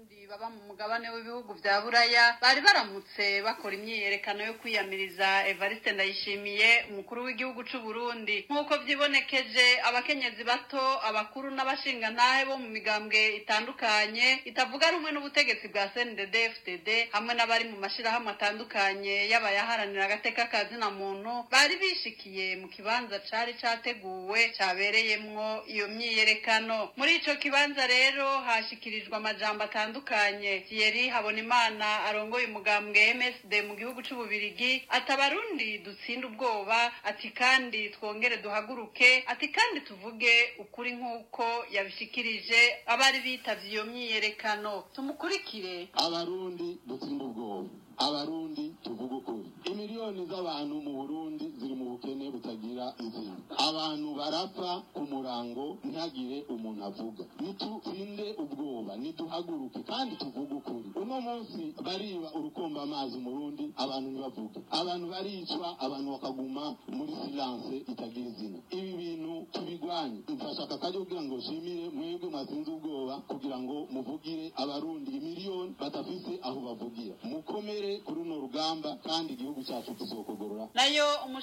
abarundi baba mu mugabane w'ibihugu vya buraya bari baramutse bakora imyiyerekano yo kwiyamiriza evariste ndayishimiye umukuru w'igihugu c'u burundi nk'uko vyibonekeje abakenyezi bato abakuru n'abashingantahe bo mu migambwe itandukanye itavuga rumwe n'ubutegetsi bwa cndd fdd hamwe n'abari mu mashirahamwe atandukanye y'abayaharanira agateka ka zina muntu bari bishikiye mu kibanza cari categuwe cabereyemwo iyo myiyerekano muri ico kibanza rero hashikirijwe amajambo atandukanye thierry habonimana arongoye umugambwe msd mu gihugu c'ububirigi ati abarundi dutsinde ubwoba ati kandi twongere duhaguruke ati kandi tuvuge ukuri nk'uko yabishikirije abari bitavye iyo myiyerekano tumukurikire abarundi dutsinde ubwoba abarundi tuvuga ukuri imiliyoni z'abantu mu burundi ziri mu bukene butagira izina abantu barapfa ku murango ntihagire umuntu avuga nitutsinde ubwoba niduhaguruke kandi tuvuge ukuri uno munsi bariba urukomba amazi umurundi abantu ntibavuge abantu baricwa abantu bakaguma muri silence itagira izina ibi bintu tubigwanye mfashaka kajya kugira ngo nshimire mwebwe mwatsinze ubwoba kugira ngo muvugire abarundi imiliyoni badafise aho bavugira mukomere kuri runo rugamba kandi igihugu cyacu kizokogorora nayo